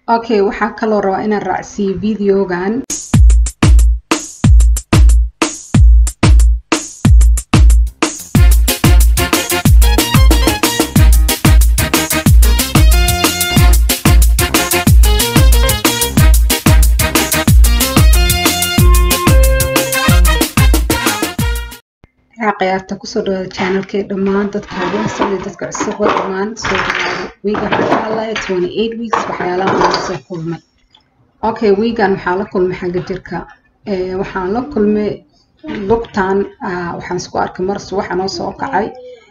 okay waxaa kaloo rabaa inaan raacsiiyo videogan ciyaarta kusoo dhawaada channelkee dhammaan dadka haweensan iyo dadka cusub waa dhammaan soo dhawaada wiigan waxaa ka hadlaya twenty eight weeks waxyaalaha aan soo kulmay okay wiigan waxaa la kulmay xagga jirka waxaan la kulmay lugtan waxaan isku arkay mar subaxa noo soo kacay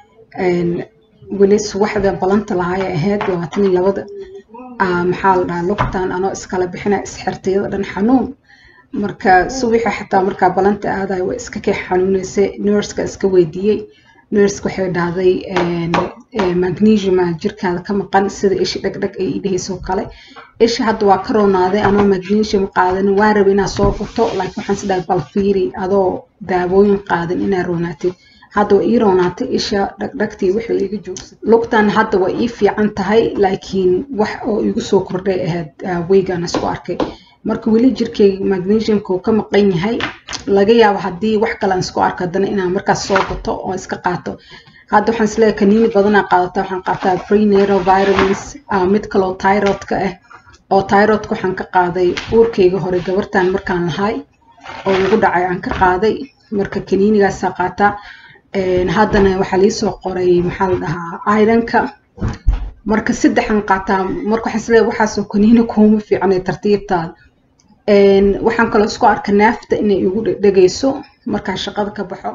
weli subaxda balanta lahay ahayd labaatan iyo labada maxaa la dhahaa lugtan anoo iskala bixina isxirtayada dhan xanuun marka subaxa xataa markaa balanta aadayo way iska kee xanuunaysay nurska iska weydiiyey nurska waxay dhahday magnesiuma jirkaada ka maqan sida ishi dhegdheg ay idhahaysoo kale isha hadda waa ka roonaaday anoo magnesium qaadan waa raba inaad soo gurto laakiin waxaan is dhahay bal fiiri adoo daawooyin qaadan inaad roonaatid hadda waa ii roonaatay isha dhagdhagtii wixii iga joogsay lugtan hadda waa ii fiican tahay laakiin wax oo igu soo kordhay ahayd weygan isku arkay marka weli jirkeyga magnesiumka uu ka maqan yahay laga yaabo haddii wax kale aan isku arko haddana inaan markaas soo gato oo iska qaato hadda waxaan isleeyahay kaniini badanaa qaadata waxaan qaataa prenatal vitamins mid kaloo tyrodka ah oo tyrodka waxaan ka qaaday uurkeyga hore gabartan markaan lahay oo igu dhacay aan ka qaaday marka kaniinigaasaa qaataa haddana waxaa liisoo qoray maxaa la dhahaa ironka marka saddexan qaataa marka waxaan isleeyahay waxaasoo kaniini kuuma fiicnay tartiibtaada waxaan kaloo isku arka neefta inay igu dhegayso markaan shaqada ka baxo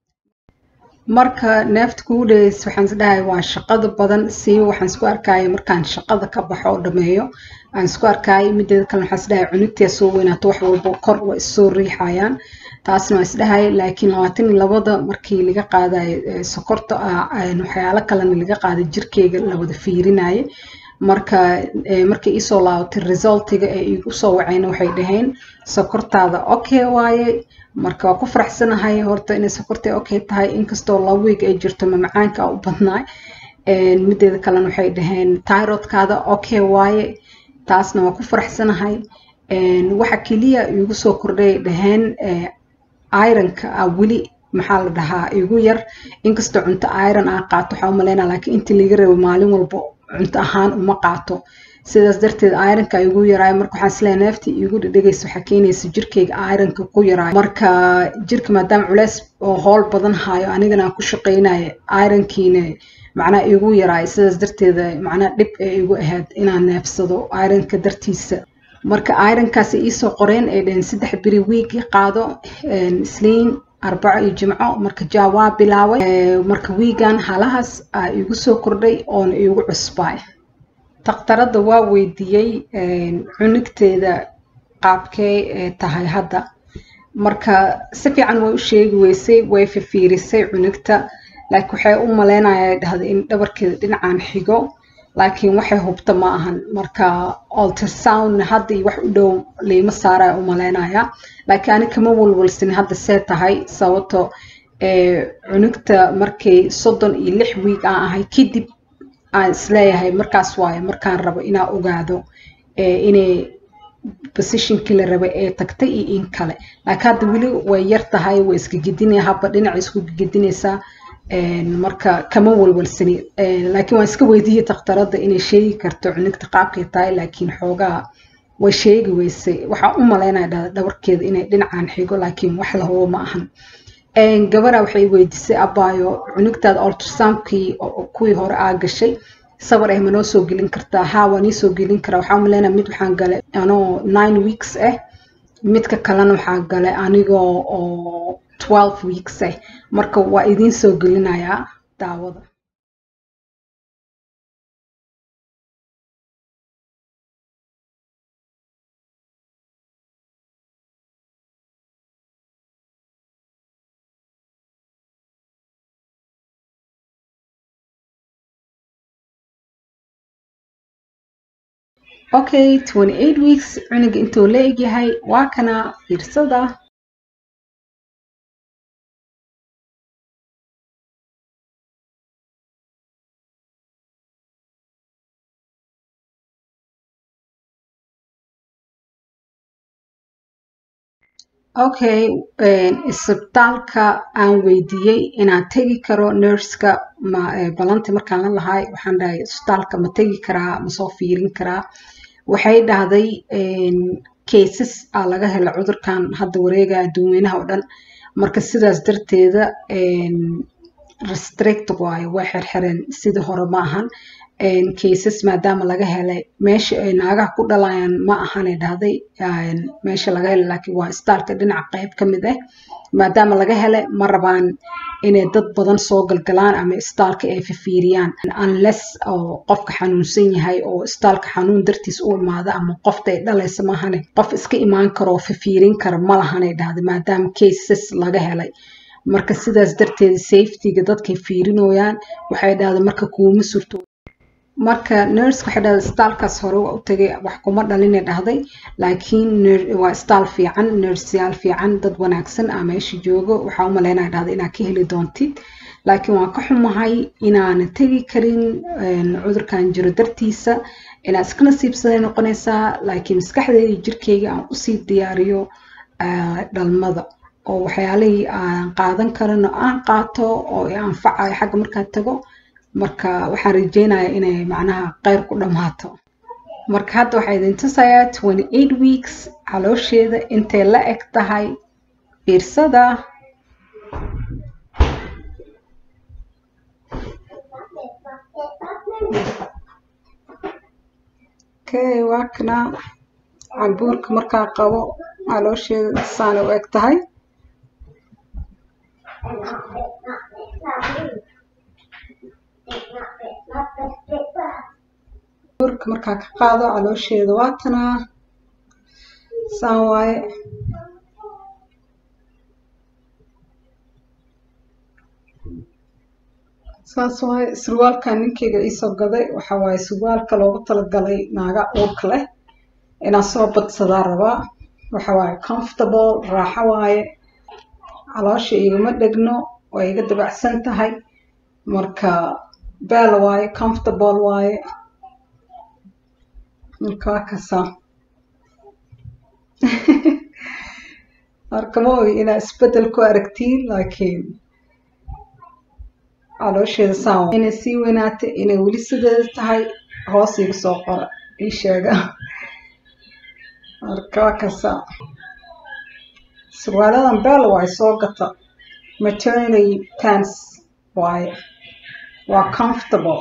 marka neefta kugu dhegayso waxaan isdhahay waa shaqada badan siiba waxaan isku arkaya markaan shaqada ka baxo oo dhameeyo aan isku arkaya mideeda kale waxaan isdhahay cunugtee soo weynaato wax walba kor waa issoo riixayaan taasna waa isdhahay laakiin labaatan iyo labada markii laga qaadayo sokorta waxyaalo kalena laga qaaday jirkeyga la wada fiirinaye marka markay iisoo laabatay resultiga ee igu soo wacayna waxay dhaheen sokortaada okay waaye marka waa ku faraxsanahay horta inay sokortay okay tahay inkastoo laba weeg ay jirto mamacaanka u badnaay mideeda kalena waxay dhaheen tyrodkaada okay waaye taasna waa ku faraxsanahay waxa keliya igu soo kordhay dhaheen ironka a weli maxaa la dhahaa igu yar inkastoo cunto iron aa qaato waxaa umaleynaa laakiin intii laga rabo maalin walbo cunto ahaan uma qaato sidaas darteed ironka igu yaraayo marka waxaan isleeyahay neeftii igu dhedhegaysa waxaa keenaysa jirkeyga ironka ku yaraayo marka jirka maadaama culeys oo howl badan hayo anigana aan ku shaqeynayo ironkiina macnaha igu yaraayo sidaas darteeda macnaha dhib ee igu ahayd inaan neefsado ironka dartiisa marka ironkaas iisoo qoreen ay dhaheen saddex beri wiigi qaado isliin arbaco iyo jimco marka jaa waa bilaabay marka wiigan halahaas aa igu soo kordhay oona igu cusbaay daktaradda waa weydiiyey cunugteeda qaabkee ee tahay hadda marka si fiican way u sheegi weysay way fifiirisay cunugta laakiin waxay u maleynaya dhahday in dhabarkeeda dhinacaan xigo laakiin waxay hubta ma ahan marka ultrasoundna hadda iyo wax u dhow liima saaraya u maleynaya laakiin ani kama walwalsin hadda see tahay sababto cunugta markay soddon iyo lix wiig aan ahay kadib aan isleeyahay markaas waaye markaan rabo inaa ogaado inay positionkii la rabay ee tagtay iyo in kale laakiin hadda weli way yar tahay way iska gedinaya habba dhinaca isku gedinaysaa marka kama walwalsani laakiin waan iska weydiiyey daktaradda inay sheegi karto cunugta qaabkay tahay laakiin xoogaa way sheegi weysay waxaa u malaynaya dhabarkeeda inay dhinacaan xigo laakiin wax lahubo ma ahan gabara waxay weydiisay abaayo cunugtaada ultrasoundkii kuwii hore aa gashay sawir ah ma noo soo gelin kartaa haa waa nii soo gelin karaa waxaa umaleynaya mid waxaan galay anoo nine weeks ah midka kalena waxaa galay anigoo oo twelve weeks ah marka waa idiin soo gelinayaa daawada okay twenty eight weeks cunuga intuu la egyahay waa kana fiirsada okay isbitaalka aan weydiiyey inaan tegi karo nurska ma ballanti markaan la lahay waxaan dhahay isbitaalka ma tegi karaa ma soo fiirin karaa waxay dhahday cases aa laga hela cudurkan hadda wareega adduunweynaha oo dhan marka sidaas darteeda restrict waayo way xirxireen sidii hore ma ahan cases maadaama laga helay meesha ay naagaha ku dhalayaan ma ahanay dhahday meesha laga helay laakiin waa istaalka dhinaca qayb ka mid ah maadaama laga helay ma rabaan inay dad badan soo galgalaan ama istaalka ay fifiiriyaan unless oo qofka xanuunsan yahay oo istaalka xanuun dartiis u imaada ama qofta ay dhalaysa maahane qof iska imaan karo oo fifiirin kara ma lahanay dhahday maadaama cases laga helay marka sidaas darteeda safetyga dadkay fiirinooyaan waxay dhahday marka kuuma surto marka nurse waxay dhahday istaalkaas hore waa u tagay wax kuma dhalinay dhahday laakiin waa istaal fiican nurseyaal fiican dad wanaagsan aa meesha joogo waxaa u malaynaya dhahday inaad ka heli doontid laakiin waan ka xumahay inaana tegi karin cudurkan jiro dartiisa inaad iska nasiibsaday noqonaysaa laakiin maskaxdeyda jirkeyga aan usii diyaariyo dhalmada oo waxyaalihii aan qaadan karin oo aan qaato oo anfacayo xagga markaad tago marka waxaan rajeynayaa inay macnaha qayr ku dhammaato marka hadda waxaa idin tusayaa twenty eight weeks caloosheeda intay la eg tahay fiirsada okay waa kana cambuurka markaa qabo caloosheeda saana u eg tahay burka markaa ka qaado caloosheeda waatanaa saan waaye saas waaye surwaalkan ninkeyga iisoo gaday waxa waaye surwaalka loogu talagalay naaga uurka leh inaan soo badsadaa rabaa waxa waaye comfortable raaxo waaye caloosha igama dhegno way iga dabacsan tahay marka beel waaye comfortable waaye marka waa kasaa marka ma ogi inaa isbedel ku aragtiin laakiin caloosheeda saan inay sii weynaatay inay weli sideeda tahay hoos iga soo qora ii sheega marka waa kasaa surwaaladan beel waaye soo gata maternity pants waaye waa comfortable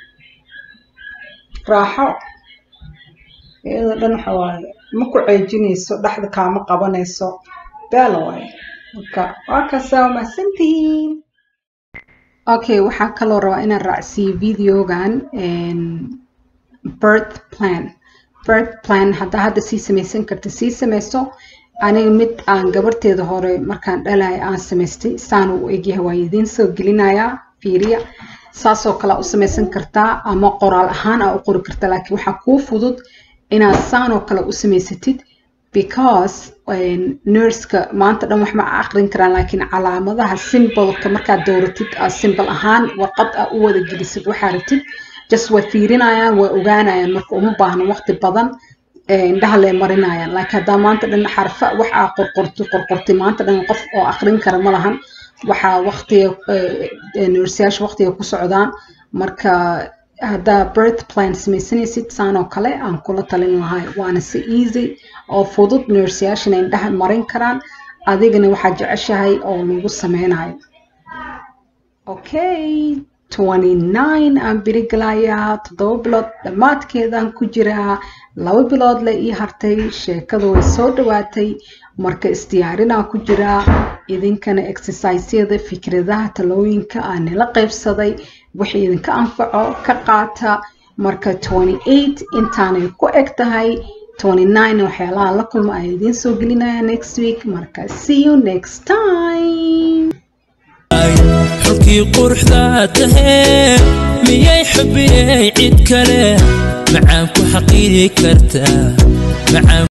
raaxo iyadoo dhan waxa waaye ma ku ceejinayso dhexda kaama qabanayso beel waaye marka waa kasaa mahadsantihiin okay waxaa kaloo rabaa inaan raacsiiyo videogan birth plan birth plan haddaa hadda sii samaysan karta sii samayso aniga mid aan gabarteeda hore markaan dhalaya aan samaystay saana u egyahay waa idiin soo gelinayaa fiiriya saasoo kale u samaysan kartaa ama qoraal ahaan aa u qori kartaa laakiin waxaa kuu fudud inaad saanoo kale u samaysatid because nurska maanta dhan wax ma aqrin karaan laakiin calaamadaha simbolka markaad dowratid simbol ahaan warqad aa u wada gelisid waxaa ratid just way fiirinayaan way ogaanayaan marka uma baahno waqti badan indhaha lee marinayaan laakiin haddaa maanta dhan xarfa wax aa qorqorti qorqortay maanta dhan qof oo aqrin kara ma lahan waxaa waqtiga nursiyaasha waqtiga ku socdaan marka haddaa birth plan samaysanaysid saan oo kale aan kula talin lahay waana si easy oo fudud nursiyaashana indhaha marin karaan adigana waxaa jeceshahay oo lagu sameynayo okay twenty nine aan birigalayaa toddoba bilood dhammaadkeedaan ku jiraa laba bilood le ii hartay sheekada way soo dhawaatay marka isdiyaarinaa ku jiraa idinkana exercisyada fikradaha talooyinka aan nila qaybsaday wixii idinka anfaco ka qaata marka twenty eight intaanay ku eg tahay twenty nine waxyaalaha la kulma ay idiin soo gelinaya next week marka see you next time xulkii quruxdaa tahee miyay xubiyey cid kale macaan ku xaqiiri kartaa